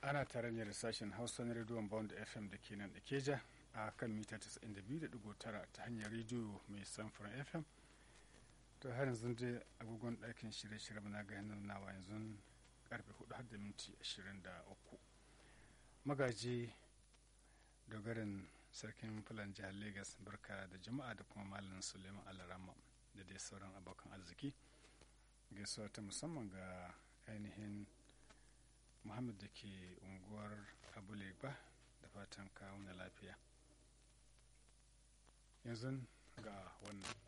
ana tare ne da sashen hausa na rediyon bond fm da ke nan da keja a kan mita 92.9 ta hanyar rediyo mai samfuran fm to har yanzu dai agogon ɗakin shirye-shirye na ga hannun nawa yanzu karfe 4 har da minti 23 magaji dogarin sarkin fulan jihar lagos barka da jama'a da kuma malam suleiman alarama da dai sauran abokan arziki gaisuwa ta musamman ga ainihin muhammad da ke unguwar abuleba da fatan kawo na lafiya yanzu ga wannan